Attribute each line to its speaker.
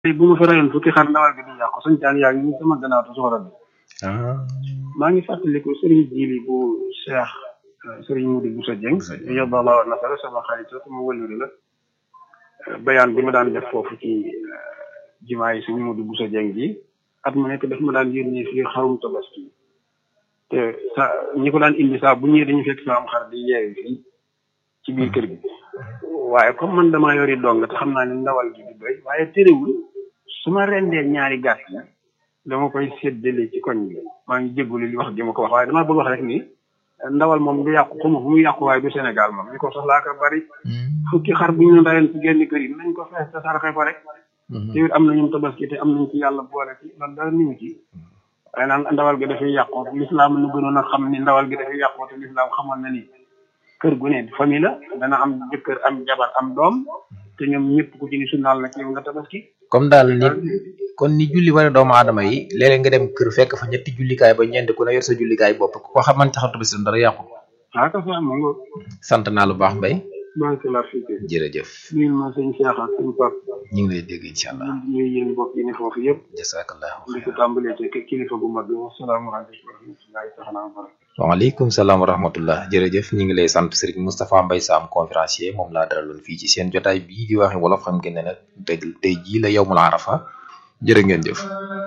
Speaker 1: tey bu ma fa rayoon fukki xar ndawal gi du yàqu suñ taan yaa ngi nii sama gannaaw te soxla bi maa ngi fàttaliku sëriñ Jili bu Cheikh sëriñ Moudi Boussa Dieng yobbalaa nasara sama xarit sama wëllëri la bayaan bi ma daan def foofu ci jumaa yi sëriñ Moudi Boussa Dieng ji at mu nekk daf ma daan yónnee fii xarum tabaski te sa ñi ko daan indi saa bu ñëwee dañu fekk sa am xar di yeewi fii ci biir kër gi waaye comme man damaa yori dong te xam naa ne ndawal gi du doy waaye terewul su ma rendee ñaari gàtt yi dama koy séddale ci koñ bi maa ngi jégalu li wax gi ma ko wax waaye damaa bëgg wax rek ni ndawal moom du yàqu xuma fu muy yàqu waaye du Sénégal moom ñu ko soxlaa ko bari fukki xar bu ñu leen rayoon ci genn kër yi nañ ko fees te saraxe ko rek te it am na ñum tabaski te am nañ ci yàlla boole ci loolu dara niwu ci waaye naan ndawal gi dafay yàqu lislaam nu gënoon a xam ni ndawal gi dafay yàqu te lislaam xamoon na ni kër gu ne famille la dana am jëkkër am jabar am doom te ñoom ñëpp ku ci ni sunnaal na ci yow nga tabaski
Speaker 2: comme daal ni kon ni julli wane doomu aadama yi léeg-léeg nga dem kër fekk fa ñetti jullikaay ba ñeent ku ne yor sa jullikaay bopp ku ko xaman taxaw tabaski dara yàqu
Speaker 1: ah ka fa ma nga
Speaker 2: sant naa lu baax mbay
Speaker 1: maa ngi la fii
Speaker 2: jërëjëf
Speaker 1: nuyu ma sëñ Cheikh ak sëñ Pap
Speaker 2: ñu ngi lay dégg incha allah
Speaker 1: ñuy yéen bokk yi ne foofu yëpp
Speaker 2: jasakallahu
Speaker 1: li ko tàmbalee te kilifa bu mag bi wasalaamaaleykum wa rahmatullahi taala wa barakatuh
Speaker 2: waaleykum salaam wa rahmatullah jërëjëf ñu ngi lay sant Serigne Moustapha Mbaye Sam conférencier moom laa daraloon fii ci seen jotaay bii di waxe wolof xam ngeen ne nag tey tey jii la yowmul arafa jërë ngeen jëf